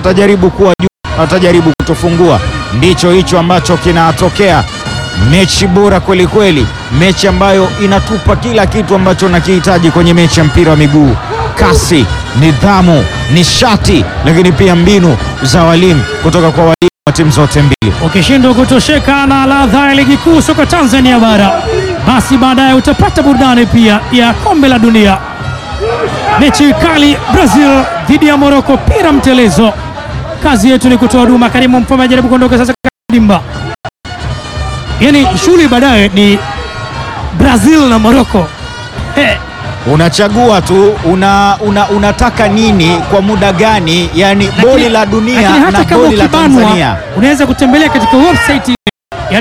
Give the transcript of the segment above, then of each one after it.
watajaribu kuwa juu, watajaribu kutufungua. Ndicho hicho ambacho kinatokea. Mechi bora kweli kweli, mechi ambayo inatupa kila kitu ambacho unakihitaji kwenye mechi ya mpira wa miguu: kasi, nidhamu, nishati, lakini pia mbinu za walimu kutoka kwa walimu wa timu zote mbili. Ukishindwa kutosheka na ladha ya ligi kuu soka Tanzania bara, basi baadaye utapata burudani pia ya kombe la dunia. Mechi kali Brazil dhidi ya Morocco, pira mtelezo. Kazi yetu ni kutoa huduma. Karimu Mfaume ajaribu kuondoka sasa dimba, yaani shughuli baadaye ni Brazil na Morocco. He, Unachagua tu una, una, unataka nini kwa muda gani, yani boli la dunia lakini hata na kama boli la ukibanwa, Tanzania. unaweza kutembelea katika website ya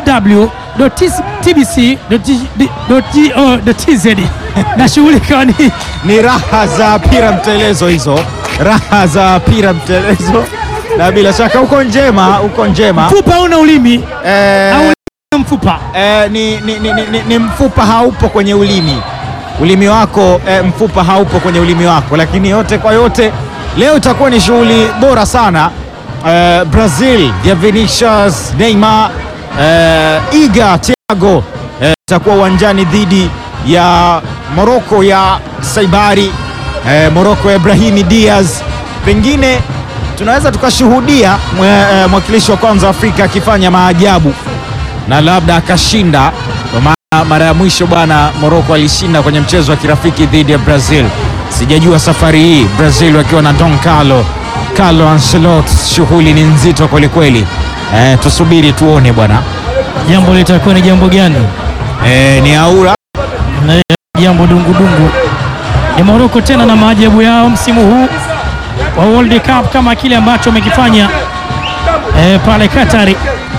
www.tbc.go.tz na shughuli ikawa ni Ni raha za pira mtelezo hizo, raha za pira mtelezo, na bila shaka uko njema, uko njema mfupa una ulimi eh, au ulimi na mfupa. eh, ni, ni, ni, ni, ni mfupa haupo kwenye ulimi, ulimi wako eh, mfupa haupo kwenye ulimi wako, lakini yote kwa yote leo itakuwa ni shughuli bora sana eh, Brazil ya Vinicius Neymar eh, Iga Thiago eh, itakuwa uwanjani dhidi ya Morocco ya Saibari eh, Morocco ya Brahimi Diaz. Pengine tunaweza tukashuhudia mwe- eh, mwakilishi wa kwanza Afrika akifanya maajabu na labda akashinda. Kwa maana mara ya mwisho bwana, Morocco alishinda kwenye mchezo wa kirafiki dhidi ya Brazil. Sijajua safari hii Brazil wakiwa na Don Carlo Carlo Ancelotti, shughuli ni nzito kwelikweli. Eh, tusubiri tuone bwana. Jambo litakuwa ni jambo gani? Eh, ni aura Na jambo dungudungu ni Morocco tena na maajabu yao msimu huu wa World Cup kama kile ambacho wamekifanya eh, pale Katari,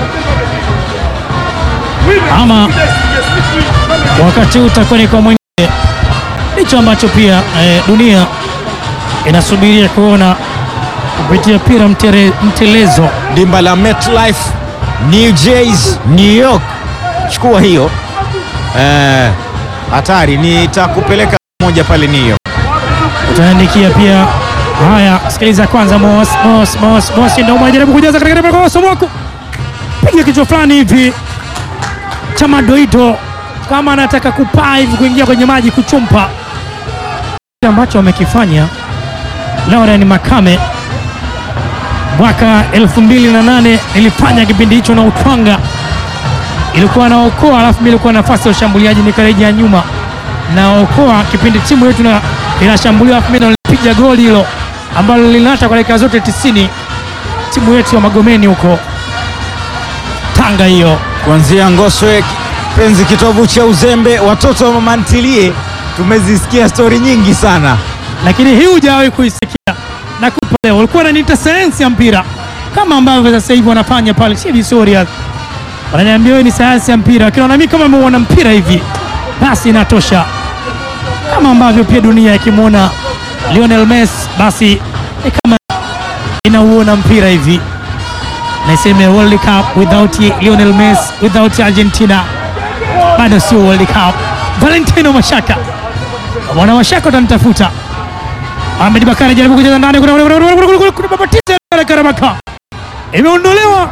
ama wakati huu utakuwa ni kwa mwingine. Hicho ambacho pia eh, dunia inasubiria kuona kupitia pira mtere, mtelezo dimba la MetLife New Jersey, New York. Chukua hiyo eh, hatari. Nitakupeleka moja pale New York. utaandikia pia. Haya, sikiliza kwanza, Mos Mos Mos Mos ndio mjaribu kujaza katika eneo la Somoko, piga kichwa fulani hivi cha madoido, kama anataka kupaa hivi kuingia kwenye maji kuchumpa, kile ambacho amekifanya Lauren Makame mwaka 2008 nilifanya kipindi hicho na Utwanga, ilikuwa naokoa, alafu mimi ilikuwa nafasi ya ushambuliaji, nikarejea nyuma naokoa kipindi timu yetu na inashambuliwa, alafu mimi nilipiga goli hilo ambalo linaacha kwa dakika zote 90 timu yetu ya Magomeni huko Tanga hiyo. kuanzia Ngoswe penzi kitovu cha uzembe, watoto wa mama ntilie, tumezisikia stori nyingi sana. lakini hii hujawahi kuisikia na kupa leo. Walikuwa wananiita sayansi ya mpira kama ambavyo sasa hivi wanafanya pale TV Warriors, wananiambia wewe ni sayansi ya mpira, lakini mimi kama ameona mpira hivi basi inatosha, kama ambavyo pia dunia ikimwona Lionel Messi basi ni kama inauona mpira hivi. Naiseme World Cup without Lionel Messi, without Argentina bado sio World Cup. Valentino Mashaka, wana Mashaka utanitafuta Ahmed Bakari jaribu kucheza ndani, kuna- kuna- kuna- kuna- kuna- kuna- kuna babatiza ya Karabaka imeondolewa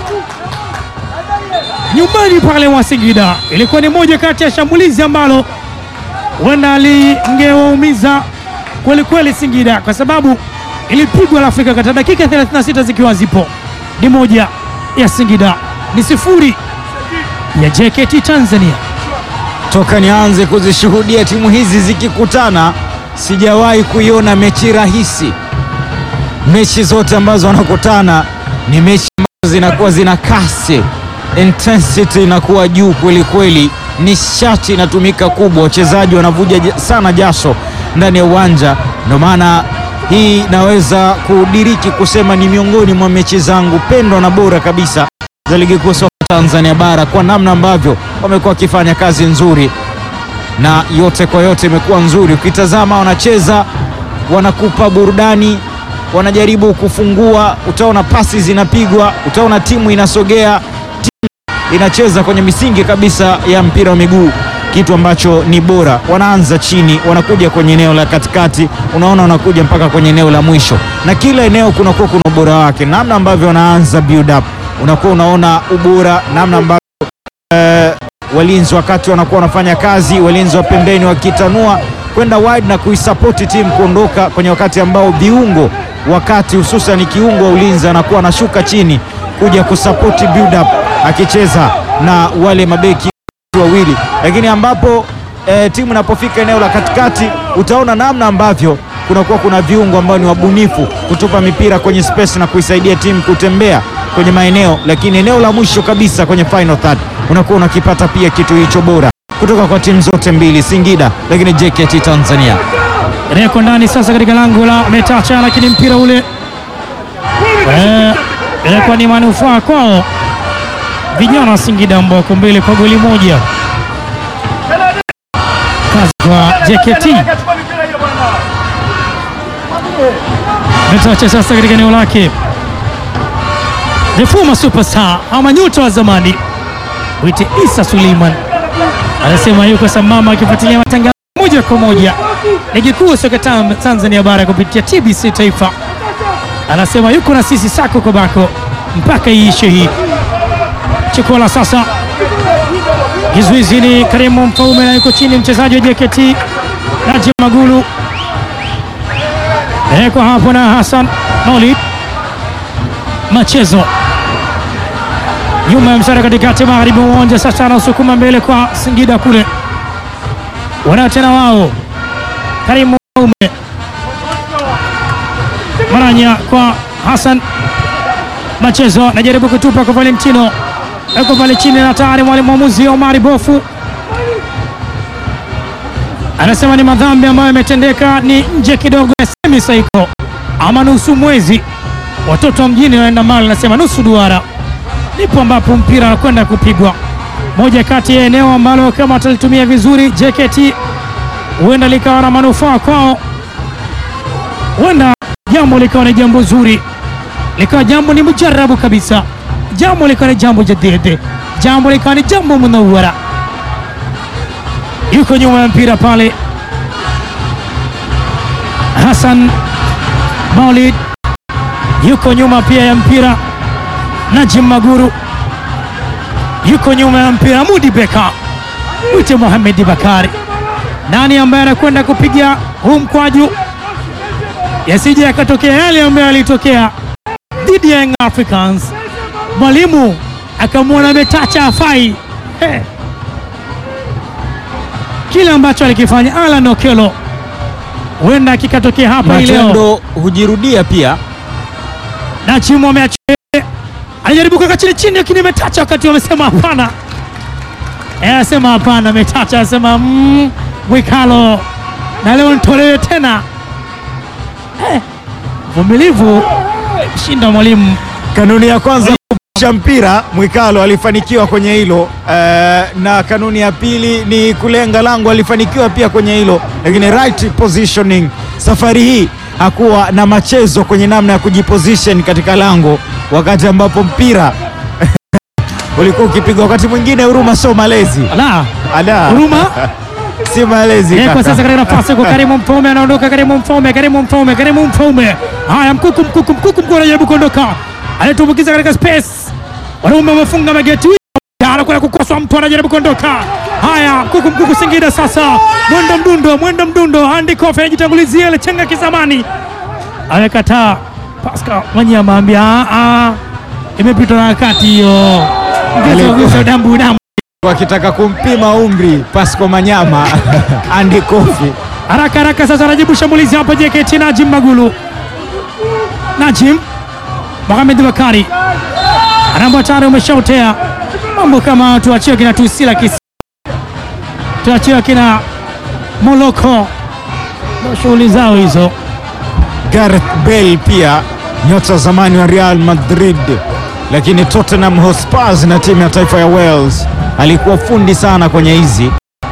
nyumbani pale mwa Singida. Ilikuwa ni moja kati ya shambulizi ambalo huenda lingewaumiza kweli kweli Singida, kwa sababu ilipigwa la Afrika kata dakika 36 zikiwa zipo, ni moja ya Singida, ni sifuri ya JKT Tanzania. Toka nianze kuzishuhudia timu hizi zikikutana, sijawahi kuiona mechi rahisi. Mechi zote ambazo wanakutana ni mechi ambazo zinakuwa zina kasi, intensity inakuwa juu kweli kweli, nishati inatumika kubwa, wachezaji wanavuja ja- sana jasho ndani ya uwanja. Ndio maana hii naweza kudiriki kusema ni miongoni mwa mechi zangu pendwa na bora kabisa za ligi kuu soka Tanzania bara kwa namna ambavyo wamekuwa wakifanya kazi nzuri, na yote kwa yote imekuwa nzuri. Ukitazama wanacheza, wanakupa burudani, wanajaribu kufungua, utaona pasi zinapigwa, utaona timu inasogea, timu inacheza kwenye misingi kabisa ya mpira wa miguu. kitu ambacho ni bora. Wanaanza chini, wanakuja kwenye eneo la katikati, unaona wanakuja mpaka kwenye eneo la mwisho, na kila eneo kunakuwa kuna ubora wake, namna ambavyo wanaanza build up, unakuwa unaona ubora, namna ambavyo eh, walinzi wakati wanakuwa wanafanya kazi, walinzi wa pembeni wakitanua kwenda wide na kuisapoti timu kuondoka kwenye wakati ambao viungo wakati hususan kiungo wa ulinzi anakuwa anashuka chini kuja kusapoti build up akicheza na wale mabeki wawili, lakini ambapo eh, timu inapofika eneo la katikati utaona namna ambavyo kunakuwa kuna viungo ambao ni wabunifu kutupa mipira kwenye space na kuisaidia timu kutembea kwenye maeneo, lakini eneo la mwisho kabisa kwenye final third unakuwa unakipata pia kitu hicho bora kutoka kwa timu zote mbili, Singida lakini JKT Tanzania. Reko ndani sasa katika lango la Metacha, lakini mpira ule eh, ilikuwa ni manufaa kwao vijana wa Singida ambao wako mbele kwa goli moja. Kazi kwa JKT. Metacha sasa katika eneo lake, the former superstar ama nyota wa zamani wite Isa Suleiman anasema yuko sambamba akifuatilia matangazo moja kwa moja ligi kuu soka tam- Tanzania bara kupitia TBC Taifa. Anasema yuko na sisi sako kwa bako mpaka iishe hii. Chikola sasa, kizuizi ni Karimu Mfaume na yuko chini mchezaji wa JKT Najim Magulu, ekwa hapo na Hassan Maulid Machezo nyuma ya msara katikati magharibi mwa uwanja. Sasa anausukuma mbele kwa Singida kule, wanao tena wao Karimu Mfaume Maranya kwa Hassan Machezo, najaribu kutupa kwa Valentino, yuko pale chini na tayari mwalimu mwamuzi Omari Bofu anasema ni madhambi ambayo yametendeka, ni nje kidogo ya semi saiko ama nusu mwezi. Watoto wa mjini wanaenda mali, nasema nusu duara, ndipo ambapo mpira unakwenda kupigwa. Moja kati ya eneo ambalo kama watalitumia vizuri JKT huenda likawa na manufaa kwao, huenda jambo likawa ni jambo zuri, likawa jambo ni mujarabu kabisa, jambo likawa ni jambo jadidi, jambo likawa ni jambo munawara. Yuko nyuma ya mpira pale Hassan Maulid, yuko nyuma pia ya mpira Najim Maguru, yuko nyuma ya mpira Mudi Beka, mwite Mohamed Bakari. Nani ambaye anakwenda kupiga huu mkwaju yasije yakatokea yale ambayo yalitokea dhidi ya Young Africans, mwalimu akamwona Metacha afai hey. Kile ambacho alikifanya Alan Okello huenda kikatokea hapa hii leo. Matendo hujirudia pia. na Chimu ameachia, alijaribu kuweka chini chini, lakini Metacha wakati wamesema hapana, Eh, anasema hapana. Metacha anasema mm, Mwikalo na leo nitolewe tena. Eh, Vumilivu shinda mwalimu Kanuni ya kwanza kupisha mpira, Mwikalo alifanikiwa kwenye hilo eh, na kanuni ya pili ni kulenga lango, alifanikiwa pia kwenye hilo, lakini right positioning safari hii hakuwa na machezo kwenye namna ya kujiposition katika lango, wakati ambapo mpira ulikuwa ukipigwa. Wakati mwingine huruma sio malezi, la ala huruma si malezi Eh, kwa kaka. sasa katika nafasi kwa Karimu Mfaume anaondoka. Karimu Mfaume, Karimu Mfaume, Karimu Mfaume. Haya, mkuku mkuku mkuku mkuku anajaribu kuondoka, anatumbukiza katika space. Wanaume wamefunga mageti, anakwenda kukoswa, mtu anajaribu kuondoka. Haya, mkuku mkuku Singida sasa, mwendo mdundo, mwendo mdundo. Andy Kofi anajitangulizia ile chenga kizamani, amekataa. Pascal Wanyama ambia "Ah, ah, imepitwa na wakati hiyo, Alikuwa- Gusa dambu dambu wakitaka kumpima umri Pasco Manyama Andy Kofi haraka haraka sasa anajibu shambulizi hapa JKT Najim Magulu. Najim Mohamed Bakari anaambia tayari umeshautea mambo kama tuachie kina Tusila kisi tuachie kina Moloko ndo shughuli zao hizo. Gareth Bale pia nyota zamani wa Real Madrid, lakini Tottenham Hotspur na timu ya taifa ya Wales. Alikuwa fundi sana kwenye hizi.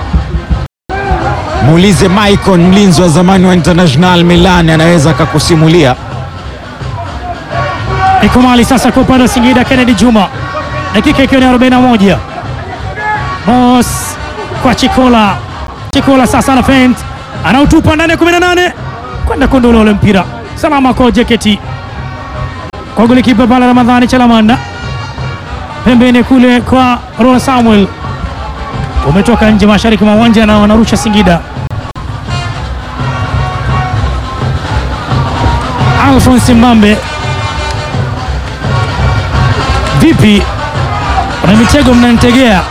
Muulize Maicon, mlinzi wa zamani wa International Milan, anaweza akakusimulia. Iko mali sasa kwa upande wa Singida, Kennedy Juma, dakika ikiwa ni 41. Mos kwa Chikola. Chikola sasa ana feint, anautupa ndani ya 18 kwenda kundula ule mpira salama kwa JKT, kwa golikipa pale Ramadhani Chalamanda, pembeni kule kwa Rola Samuel, umetoka nje mashariki mwa uwanja na wanarusha Singida. Alphonse Mbambe, vipi? Kuna mitego mnanitegea?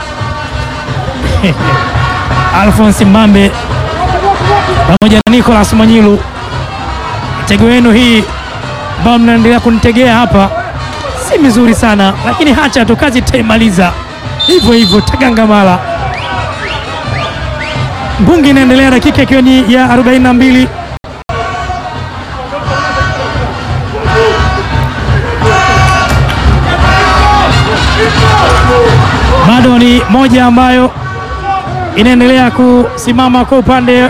Alphonse Mbambe pamoja na Nicolas Manyilu, mitego yenu hii ambayo mnaendelea kunitegea hapa si mizuri sana, lakini hacha tu, kazi taimaliza hivyo hivyo, tagangamala. Mbungi inaendelea, dakika ikiwa ni ya 42. bado ni moja ambayo inaendelea kusimama kwa upande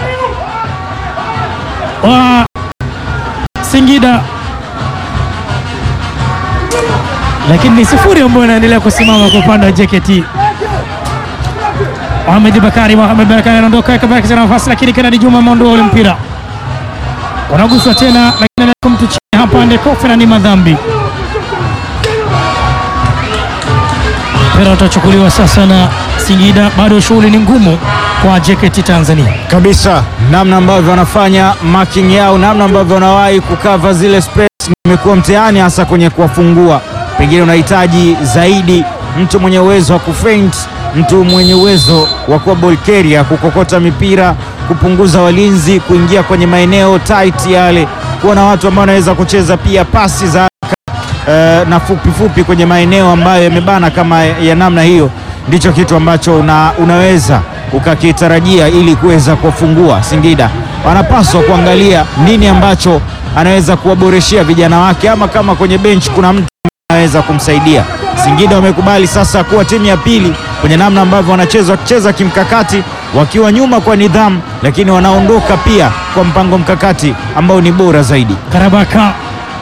wa Singida, lakini ni sifuri ambayo inaendelea kusimama kwa upande wa JKT. Mohamed Bakari, Mohamed Bakari anaondoka kabaki na nafasi, lakini Kennedy Juma ameondoa ule mpira, unaguswa tena, lakini mtu chini hapa Ndekofe na ni madhambi mpira utachukuliwa sasa na Singida. Bado shughuli ni ngumu kwa JKT Tanzania kabisa, namna ambavyo wanafanya marking yao, namna ambavyo wanawahi kukava zile space imekuwa mtihani, hasa kwenye kuwafungua. Pengine unahitaji zaidi mtu mwenye uwezo wa kufaint, mtu mwenye uwezo wa kuwa ball carrier, kukokota mipira, kupunguza walinzi, kuingia kwenye maeneo tight yale, kuwa na watu ambao wanaweza kucheza pia pasi za Uh, na fupi fupi kwenye maeneo ambayo yamebana kama ya namna hiyo, ndicho kitu ambacho una, unaweza ukakitarajia ili kuweza kuwafungua Singida. Wanapaswa kuangalia nini ambacho anaweza kuwaboreshea vijana wake, ama kama kwenye bench kuna mtu anaweza kumsaidia. Singida wamekubali sasa kuwa timu ya pili kwenye namna ambavyo wanacheza, wakicheza kimkakati, wakiwa nyuma kwa nidhamu, lakini wanaondoka pia kwa mpango mkakati ambao ni bora zaidi. Karabaka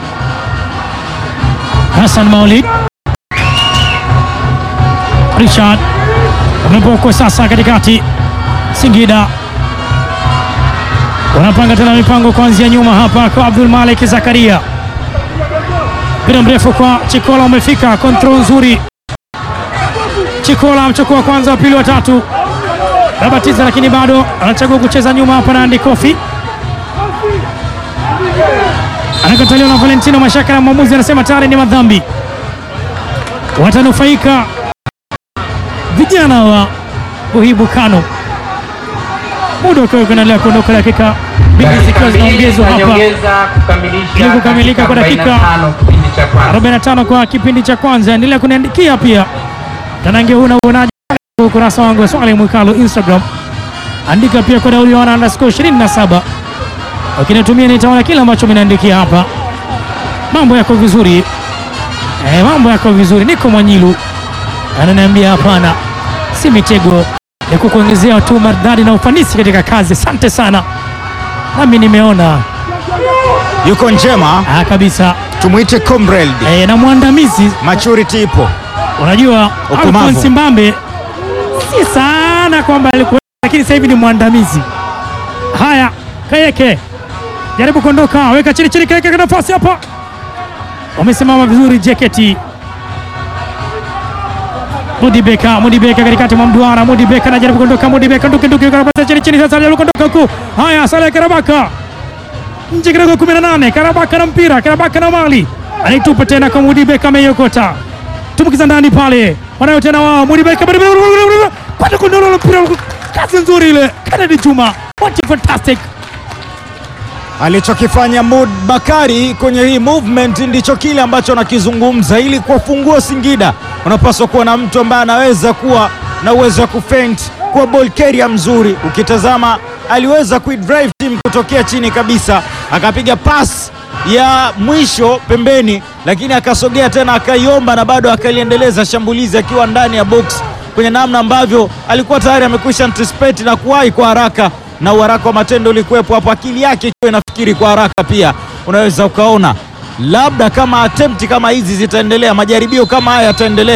Hassan Maulid Richard umepokwa sasa katikati. Singida wanapanga tena mipango kuanzia nyuma hapa kwa Abdul Malik Zakaria, mpira mrefu kwa Chikola umefika, kontrol nzuri. Chikola amechukua kwanza, wa pili, wa tatu, babatiza, lakini bado anachagua kucheza nyuma hapa na Andy Kofi anakataliwa na Valentino Mashaka na mwamuzi anasema tayari ni madhambi. Watanufaika vijana wa Buhibu Kano, muda ukiwa ukiendelea kuondoka, dakika mbili zikiwa zinaongezwa hapa ili kukamilika kwa dakika 45 kwa kipindi cha kwanza. Endelea kuniandikia pia tanange, huna uonaji ukurasa wangu wa Swali Mwikalo Instagram, andika pia kwa daudi wana underscore 27 ukinitumia nitaona kile ambacho mnaandikia hapa. Mambo yako vizuri eh, mambo yako vizuri. Niko Mwanyilu ananiambia hapana, si mitego ya kukuongezea tu maridadi na ufanisi katika kazi. Asante sana, nami nimeona Yuko njema, ah, kabisa tumwite comrade. eh, na mwandamizi Maturity ipo. unajua Ukomavu. Alphonse Mbambe si sana kwamba alikuwa, lakini sasa hivi ni mwandamizi. Haya, Kayeke jaribu kuondoka, weka chini chini, Kayeke kwa nafasi hapa, wamesimama vizuri JKT. Mudi Beka, Mudi Beka katikati mwa mduara, Mudi Beka anajaribu kuondoka, Mudi Beka nduki nduki, karabata chini chini, sasa anajaribu kuondoka huku. Haya, Saleh Karabaka nje kidogo, 18 Karabaka na mpira, Karabaka na mali anaitupa tena kwa Mudi Beka, ameiokota tumbukiza ndani pale, wanayo tena wao, Mudi Beka kwenda kundolo mpira, kazi nzuri ile, Kennedy Juma, what a fantastic Alichokifanya Mud Bakari kwenye hii movement ndicho kile ambacho anakizungumza. Ili kuwafungua Singida, unapaswa kuwa na mtu ambaye anaweza kuwa na uwezo wa kufaint, kuwa ball carrier mzuri. Ukitazama aliweza kuidrive team kutokea chini kabisa, akapiga pass ya mwisho pembeni, lakini akasogea tena akaiomba na bado akaliendeleza shambulizi akiwa ndani ya box, kwenye namna ambavyo alikuwa tayari amekwisha anticipate na kuwahi kwa haraka na uharaka wa matendo ulikuwepo hapo, akili yake ikiwa inafikiri kwa haraka. Pia unaweza ukaona labda kama attempt kama hizi zitaendelea, majaribio kama haya yataendelea,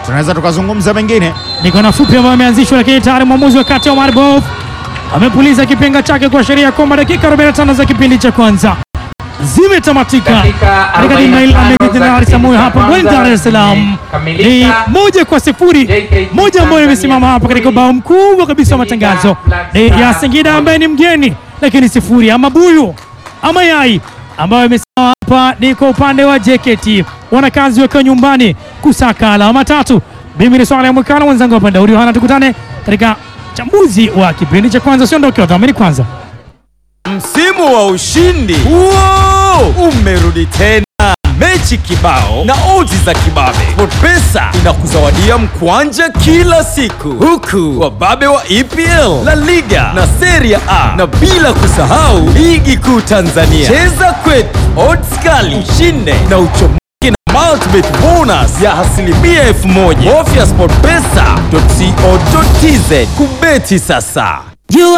tunaweza tukazungumza mengine. ni kona fupi ambayo imeanzishwa, lakini tayari mwamuzi wa kati Omar Bof amepuliza kipenga chake kuashiria kwamba dakika 45 za kipindi cha kwanza zimetamatika Dakika katika dimba hili la 45 Meja Jenerali za Samoei kipindi cha hapa Mbweni, kwanza Dar es Salaam. Ni zimekamilika. moja kwa sifuri, JKT moja ambayo imesimama hapa Tanzania katika ubao mkubwa kabisa wa Singida matangazo Black ni ya Stars Singida ambaye ni mgeni, lakini sifuri ama buyu ama yai ambayo imesimama hapa ni kwa upande wa JKT, wanakazi wakiwa nyumbani kusaka alama tatu. Mimi ni swala ya mwekano mwenzangu hapa Daudi Yohana, tukutane katika chambuzi wa kipindi cha kwanza. Usiondoke, wadhamini kwanza. Msimu wa ushindi Wow! umerudi tena, mechi kibao na odds za kibabe. SportPesa inakuzawadia mkwanja kila siku, huku wababe wa EPL, La Liga na Serie A, na bila kusahau ligi kuu Tanzania. Cheza kwetu, odds kali, ushinde na uchomoke na multibet bonus ya asilimia elfu moja. Bofya sportpesa.co.tz kubeti sasa.